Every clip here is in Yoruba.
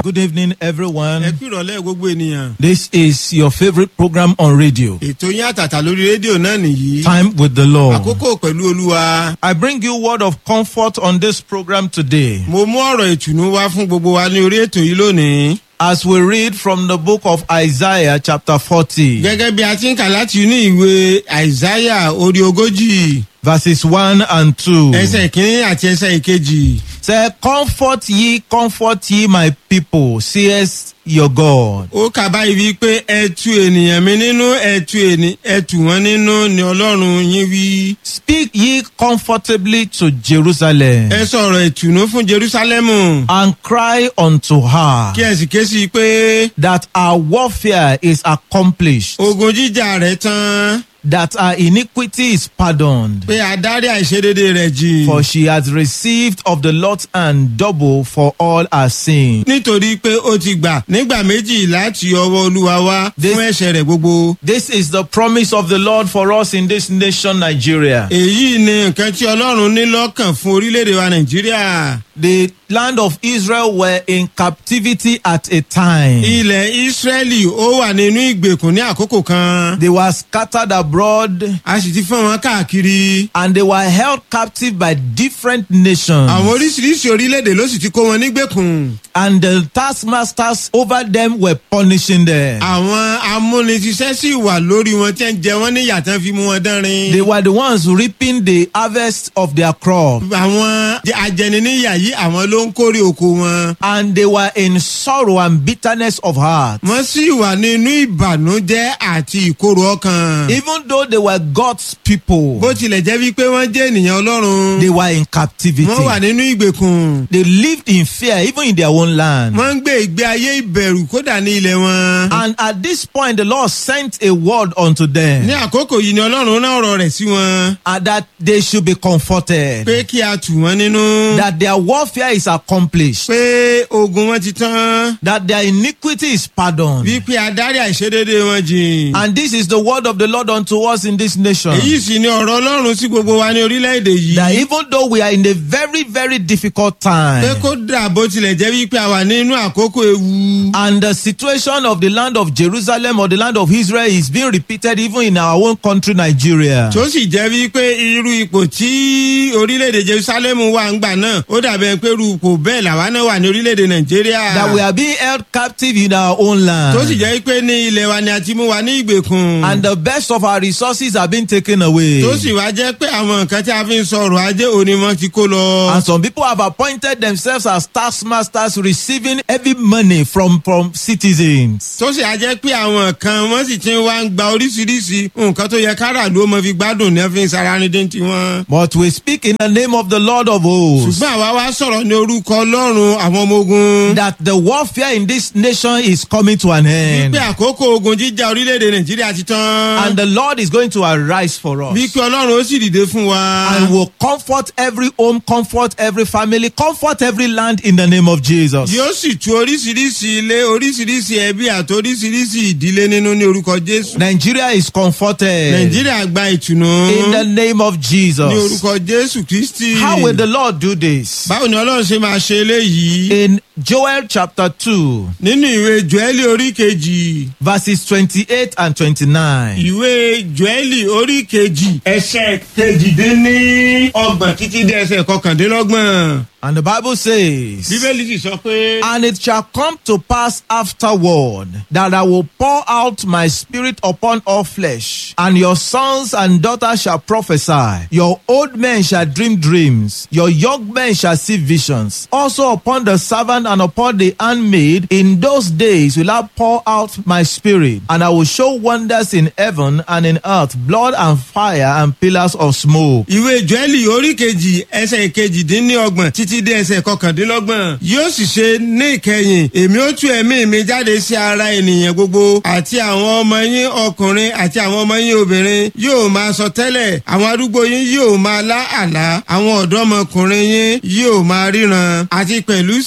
Good evening, everyone. ẹ kú ìrọ̀lẹ́ gbogbo ènìyàn. This is your favorite program on radio. ètò yín àtàtà lórí rédíò náà nìyí. Time with the Lord. àkókò pẹ̀lú olúwa. I bring you word of comfort on this program today mo mú ọ̀rọ̀ ìtùnú wá fún gbogbo wa ní orí ètò yìí lónìí. as we read from the book of Isaiah, chapter 40, gẹ́gẹ́ bí a ti ń kà láti inú ìwé àìsáyà orí ogójì verses 1 and 2. ẹsẹ̀ ìkíní àti ẹsẹ̀ ìkejì. Say, Comfort ye, comfort ye, my people, says your God. ó kà báyìí wípé ẹ tu ènìyàn mi nínú ẹ tu ènì- ẹ tù wọ́n nínú ni ọlọ́run yín wí. Speak ye comfortably to Jerusalem ẹ sọ̀rọ̀ ìtùnú fún jerusalemu. and cry unto her kí ẹ sì ké sí i pé that our warfare is accomplished. ogun jíjà rẹ̀ tán. that her iniquity is pardoned, pé adarí àìṣedédé rẹ̀ jì. for she has received of the Lord's hand double for all her sin. nítorí pé ó ti gbà nígbà méjì láti ọwọ́ olúwa wá This- fún ẹ̀ṣẹ̀ rẹ̀ gbogbo. This is the promise of the Lord for us in this nation, Nigeria. èyí ni nǹkan tí ọlọ́run ní lọ́kàn fún orílẹ̀-èdè wa nàìjíríà. The land of Israel were in captivity at a time. ilẹ̀ ísírẹ́lì ó wà nínú ìgbèkùn ní àkókò kan. They were scattered abroad a sì ti fọ́n wọn káàkiri. and they were held captive by different nations. àwọn oríṣiríṣi orílẹ̀-èdè ló sì ti kó wọn nígbèkùn. And the taskmasters over them were punishing them. àwọn amúnisíṣẹ́ sì wà lórí wọn tí ń jẹ wọ́n ní yàtọ̀ fi mú wọn dánrin. They were the ones reaping the harvest of their crop. àwọn ajẹniníyà yìí àwọn ló ń kórè oko wọn. and they were in sorrow and bitterness of heart. wọ́n sì wà nínú ìbànújẹ́ àti ìkorò ọkàn. Even though they were God's people, bó tilẹ̀ jẹ́ wípé wọ́n jẹ́ ènìyàn ọlọ́run. they were in captivity. wọ́n wà nínú ìgbèkùn. They lived in fear even in their own land. wọ́n ń gbé ìgbé ayé ìbẹ̀rù kódà ní ilẹ̀ wọn. And at this point, the Lord sent a word unto them ní àkókò yìí ni ọlọ́run náà ọ̀rọ̀ rẹ̀ sí wọn. and that they should be comforted, pé kí a tù wọ́n nínú. that their warfare is accomplished, pé ogun wọn ti tán. that their iniquity is pardoned. wípé adarí àìṣedéédé wọn jìn. And this is the word of the Lord unto us in this nation. èyí sì ni ọ̀rọ̀ ọlọ́run sí gbogbo wa ní orílẹ̀-èdè That yìí. even though we are in a very, very difficult time, pé kódà bó tilẹ̀ jẹ́ wípé a wà nínú àkókò ewu. And the situation of the land of Jerusalem or the land of Israel is being repeated even in our own country, Nigeria. tó sì jẹ́ wípé irú ipò tí orílẹ̀-èdè jerusalem wà ń gbà náà ó dàbẹ̀ pé irú ipò bẹ́ẹ̀ làwa náà wà ní orílẹ̀-èdè nàìjíríà. That we are being held captive in our own land. tó sì jẹ́ pé ní ilẹ̀ wa ni a ti mú wa ní ìgbèkùn. And the best of our resources are being taken away. tó sì wá jẹ́ pé àwọn nǹkan tí a fi ń sọ̀rọ̀ ajé òní wọn ti kó lọ. And some people have appointed themselves as taskmasters receiving heavy money from, from citizens. tó sì á jẹ́ pé àwọn kan wọ́n sì ti wá ń gba oríṣiríṣi nǹkan tó yẹ káràlú ó mọ fi gbádùn ní ẹ fi ń sara ní dé tiwọn. But we speak in the name of the Lord of hosts. ṣùgbọ́n àwa wá sọ̀rọ̀ ní orúkọ ọlọ́run àwọn ọmọ ogun. That the warfare in this nation is coming to an end. wípé àkókò ogun jíjà orílẹ̀-èdè nàìjíríà ti tán. And the Lord is going to arise for us. wípé ọlọ́run ó sì dìde fún wa. and will comfort every home, comfort every family, comfort every land in the name of Jesus. yóò sì tu oríṣiríṣi ilé oríṣiríṣi ẹbí àti oríṣiríṣi ìdílé nínú ní orúkọ jésù. Nigeria is comforted nàìjíríà gba ìtùnú. in the name of ní Jesus. orúkọ jésù kristi. How will the Lord do this? báwo ni ọlọ́run ṣe máa ṣe eléyìí. In Joel chapter 2, nínú ìwé joeli orí kejì. verses 28 and 29. ìwé joeli orí kejì. ẹsẹ̀ kejìdínní ọgbọ̀n títí dé ẹsẹ̀ kọkàndínlọ́gbọ̀n. And the Bible says, bíbélì sì sọ pé. And it shall come to pass afterward that I will pour out my spirit upon all flesh, and your sons and daughters shall prophesy. Your old men shall dream dreams, your young men shall see visions. Also upon the servant and upon the handmaid, in those days will I pour out my spirit, and I will show wonders in heaven and in earth, blood and fire and pillars of smoke. ìwé joeli orí kejì ẹsẹ̀ kejìdínlọ́gbọ̀n títí dé ẹsẹ̀ kọkàndínlọ́gbọ̀n yóò sì ṣe ní ìkẹyìn èmi ó tú ẹ̀mí mi jáde sí ara ènìyàn gbogbo àti àwọn ọmọ yín ọkùnrin àti àwọn ọmọ yín obìnrin yóò máa sọ tẹ́lẹ̀ àwọn arúgbó yín yóò máa lá àlá àwọn ọ̀dọ́mọkùnrin yín yóò máa ríran àti pẹ̀lú sí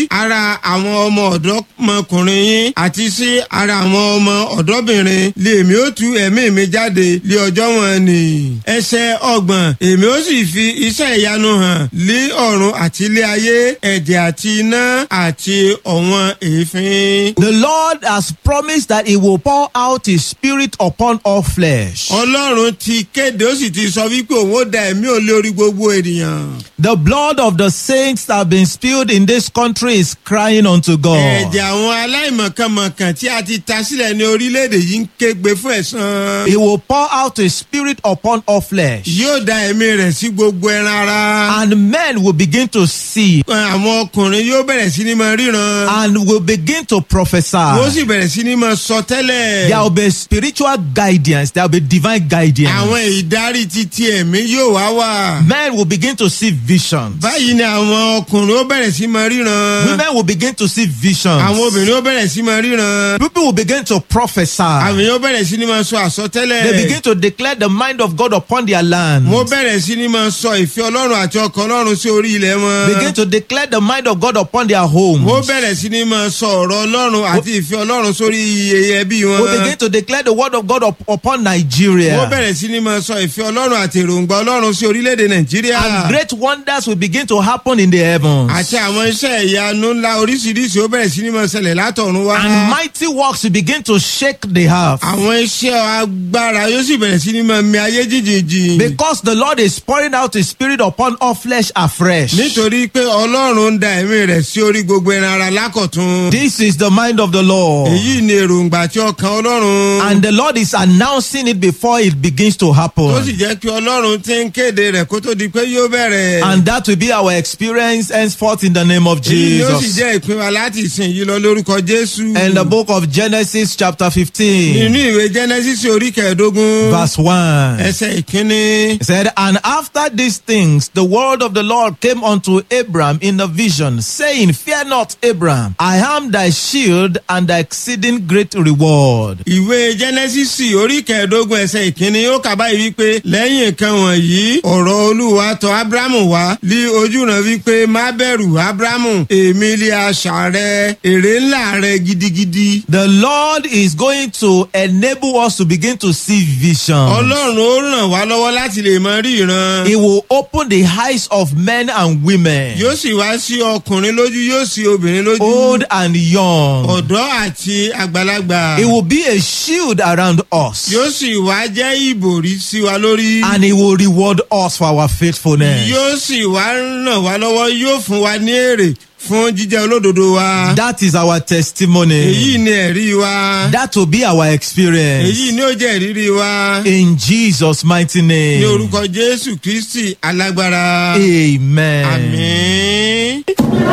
sí ara àwọn ọmọ ọ̀dọ́mọkùnrin yín àti sí ara àwọn ọmọ ọ̀dọ́bìnrin lèmi ó tú ẹ̀mí mi jáde lé ọjọ́ wọn ni. ẹsẹ̀ ọgbọ̀n èmi ó sì fi iṣẹ́ ìyanu hàn lé ọ̀run àti ilé ayé ẹ̀jẹ̀ àti iná àti ọ̀wọ́n èéfín. The Lord has promised that He will pour out His Spirit upon all flesh. ọlọ́run ti kéde ó sì ti sọ wípé òun ó da ẹ̀mí ò lórí gbogbo ènìyàn. The blood of the saints that have been spilled in this country is crying unto God. ẹ̀jẹ̀ àwọn aláìmọ̀kànmọ̀kàn tí a ti ta sílẹ̀ ní orílẹ̀-èdè yìí ń kégbe fún ẹ̀san. He will pour out His Spirit upon all flesh. yóò da ẹ̀mí rẹ̀ sí gbogbo ẹran ara. And men will begin to see àwọn ọkùnrin yóò bẹ̀rẹ̀ sí ní máa ríran. and will begin to wọ́n prophesy. sì bẹ̀rẹ̀ sí ní máa sọ tẹ́lẹ̀. There will be spiritual guidance, there will be divine guidance. àwọn ìdarí titi ẹ̀mí yóò wá wà. Men will begin to see visions. báyìí ni àwọn ọkùnrin ó bẹ̀rẹ̀ sí máa ríran. Women will begin to see àwọn visions. obìnrin ó bẹ̀rẹ̀ sí máa ríran. People will begin to prophesy. àwọn èèyàn ó bẹ̀rẹ̀ sí ní máa sọ àsọtẹ́lẹ̀. They begin to declare the mind of God upon their land. wọ́n bẹ̀rẹ̀ sí ní máa sọ ìfẹ́ ọlọ́run àti ọkàn ọlọ́run sí orí ilẹ̀ wọn. Begin to declare the mind of God upon their wọ́n homes. bẹ̀rẹ̀ sí ní máa sọ ọ̀rọ̀ ọlọ́run àti ìfẹ́ ọlọ́run sórí iye ẹbí wọn. We begin to declare the word of God up, upon wọ́n Nigeria. bẹ̀rẹ̀ sí ní máa sọ ìfẹ́ ọlọ́run àti èròǹgbà ọlọ́run sí orílẹ̀-èdè nàìjíríà. And great wonders will begin to happen in the heavens. àti àwọn iṣẹ́ ìyanu ńlá oríṣiríṣi ó bẹ̀rẹ̀ sí ní máa ṣẹlẹ̀ látọ̀run wá. And mighty works will begin to shake the earth. àwọn iṣẹ́ agbára yóò sì bẹ̀rẹ̀ sí ní máa mi ayé jìjìjì. Because the Lord is pouring out His Spirit upon all flesh afresh. nítorí pé ọlọ́run ń da ẹ̀mí rẹ̀ sí orí gbogbo ẹran ara lákọ̀tún. This is the mind of the Lord. èyí ni èròǹgbà tí ọkàn ọlọ́run. And the Lord is announcing it before it begins to tó sì happen. jẹ́ pé ọlọ́run ti ń kéde rẹ̀ kó tó di pé yóò bẹ̀rẹ̀. And that will be our experience henceforth in the name of èyí yóò sì Jesus. jẹ́ ìpín wa láti ìsìn yìí lọ lórúkọ jésù. In the book of Genesis, chapter nínú 15, ìwé genesis orí kẹẹ̀ẹ́dógún. verse 1. ẹsẹ̀ ìkíní. It said, And after these things, the word of the Lord came unto Abram in a vision, saying, Fear not, Abram, I am thy shield and thy exceeding great reward. ìwé genesis orí kẹẹ̀ẹ́dógún ẹsẹ̀ ìkíní ó kà báyìí wípé lẹ́yìn nǹkan wọ̀nyí ọ̀rọ̀ olúwa tọ̀ abrahamu wá lí ojúran wípé má bẹ̀rù abrahamu èmi lè aṣà rẹ èrè ńlá rẹ gidigidi. The Lord is going to enable us to begin to see vision. ọlọ́run ó ràn wá lọ́wọ́ láti lè mọ rí ìran. He will open the eyes of men and women, yóò sì wá sí ọkùnrin lójú yóò sí obìnrin lójú. old and young. ọ̀dọ́ àti àgbàlagbà. It will be a shield around us, yóò sì wá jẹ́ ìbòrí sí wa lórí. and He will reward us for our faithfulness. yóò sì wá ràn wá lọ́wọ́ yóò fún wa ní èrè fún jíjẹ́ olódodo wa. That is our èyí testimony. ni ẹ̀rí wa. That will be our experience. èyí ni ó jẹ́ ìrírí wa. In Jesus' mighty ní name. orúkọ jésù kristi alágbára. Amen. àmín.